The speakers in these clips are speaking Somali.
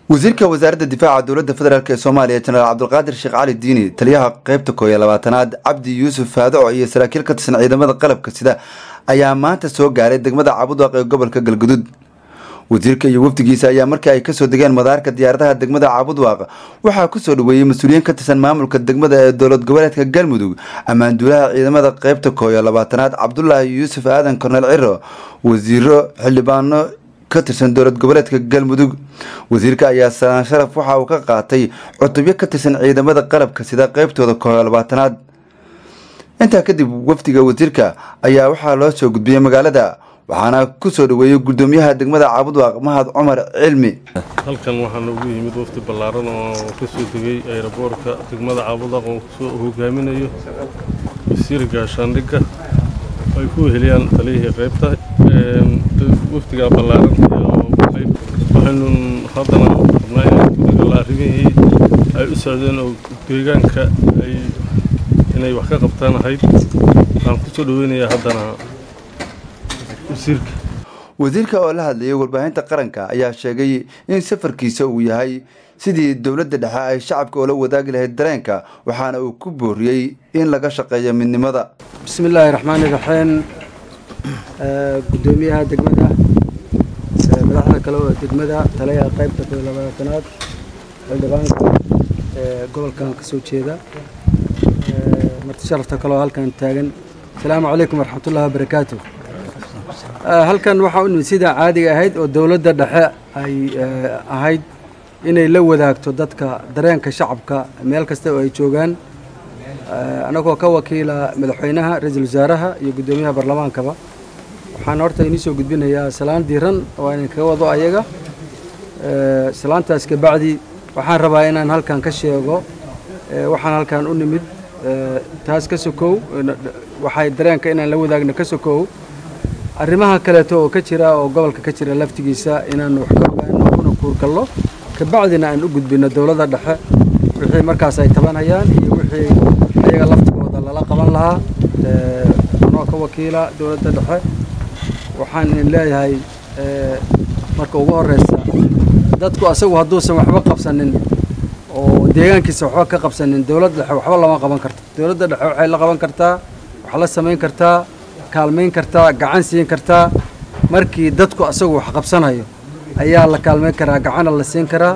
wasiirka wasaaradda difaaca dowladda federaalk ee soomaaliya jenaraal cabdulqaadir sheekh cali diini taliyaha qeybta koob iyo labaatanaad cabdi yuusuf faadaco iyo saraakiil ka tirsan ciidamada qalabka sida ayaa maanta soo gaaray degmada cabudwaaq ee gobolka galgudud wasiirka iyo wafdigiisa ayaa markii ay kasoo degeen madaarka diyaaradaha degmada cabudwaaq waxaa kusoo dhaweeyey mas-uuliyiin ka tirsan maamulka degmada ee dowlad goboleedka galmudug ammaanduulaha ciidamada qeybta koob iyo labaatanaad cabdulaahi yuusuf aadan korneel ciro wasiiro xildhibaano ka tirsan dowlad goboleedka galmudug wasiirka ayaa salaan sharaf waxa uu ka qaatay cutubyo ka tirsan ciidamada qalabka sida qeybtooda koob iyo labaatanaad intaa kadib wafdiga wasiirka ayaa waxaa loo soo gudbiyey magaalada waxaana kusoo dhaweeyey gudoomiyaha degmada caabudwaaq mahad cumar cilmi halkan waxaa noogu yimid wafdi ballaaran oo kasoo degay ayraboorka degmada caabudwaaq oo kusoo hogaaminayo wasiir gaashaandhigga ay ku weheliyaan taliyihii qaybta wafdiga ballaaran waxaynu haddana rabnaa inaan ku dhigalla arrimihii ay u socdeen oo deegaanka ay inay wax ka qabtaan ahayd waxaan kusoo dhaweynayaa haddana wasiirka wasiirka oo la hadlayay warbaahinta qaranka ayaa sheegay in safarkiisa uu yahay sidii dowladda dhexe ay shacabka oola wadaagi lahayd dareenka waxaana uu ku booriyey in laga shaqeeyo midnimada bismi illaahi raxmaani raxiim gudoomiyaha degmada madaxda kale oo degmada taliyaha qaybta koob iyo labaatanaad xildhibaanka gobolkan ka soo jeeda marti sharafta kale oo halkan taagan asalaamu calaykum waraxmatullahi wabarakaatu halkan waxaa u nimid sidaa caadiga ahayd oo dowladda dhexe ay ahayd inay la wadaagto dadka dareenka shacabka meel kasta oo ay joogaan annagoo ka wakiila madaxweynaha ra-iisul wasaaraha iyo guddoomiyaha baarlamaankaba waxaan horta inii soo gudbinayaa salaan diiran oo aan kaga wado ayaga salaantaas kabacdi waxaan rabaa inaan halkan ka sheego waxaan halkan u nimid taas ka sokow waxay dareenka inaan la wadaagno ka sokow arrimaha kaleeto oo ka jira oo gobolka ka jira laftigiisa inaan wax ka ogaano kuna kuurgallo kabacdina aan u gudbino dowladda dhexe wixii markaas ay tabanayaan iyo wixii ayaga laftigooda lala qaban lahaa anoo ka wakiila dowladda dhexe waxaan idin leeyahay marka ugu horeysa dadku asagu hadduusan waxba qabsanin oo deegaankiisa waxba ka qabsanin dowladda dhexe waxba lama qaban karto dowladda dhexe waxay la qaban kartaa wax la samayn kartaa kaalmayn kartaa gacan siin kartaa markii dadku asagu wax qabsanayo ayaa la kaalmayn karaa gacana la siin karaa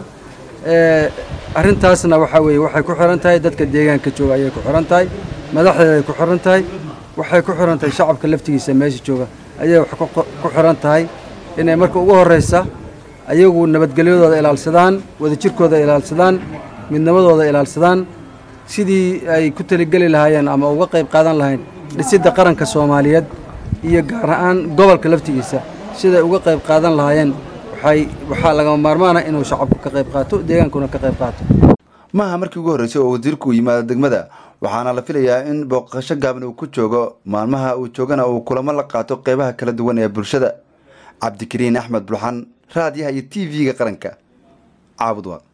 arrintaasna waxaa weeye waxay ku xiran tahay dadka deegaanka jooga ayay ku xiran tahay madaxdeeday ku xiran tahay waxay ku xiran tahay shacabka laftigiisa meesha jooga ayay wax ku xiran tahay inay marka ugu horeysa ayagu nabadgelyadooda ilaalsadaan wadajirkooda ilaalsadaan midnimadooda ilaalsadaan sidii ay ku taligeli lahaayeen ama uga qayb qaadan lahayn dhisidda qaranka soomaaliyeed iyo gaar ahaan gobolka laftigiisa siday uga qayb qaadan lahaayeen waxay waxaa lagama maarmaana inuu shacabku ka qayb qaato deegaankuna ka qayb qaato maaha markii ugu horreysay oo wasiirku uu yimaado degmada waxaana la filayaa in booqasho gaaban uu ku joogo maalmaha uu joogana uu kulamo la qaato qeybaha kala duwan ee bulshada cabdikariin axmed bulxan raadiyaha iyo t v-ga qaranka caabudwaaq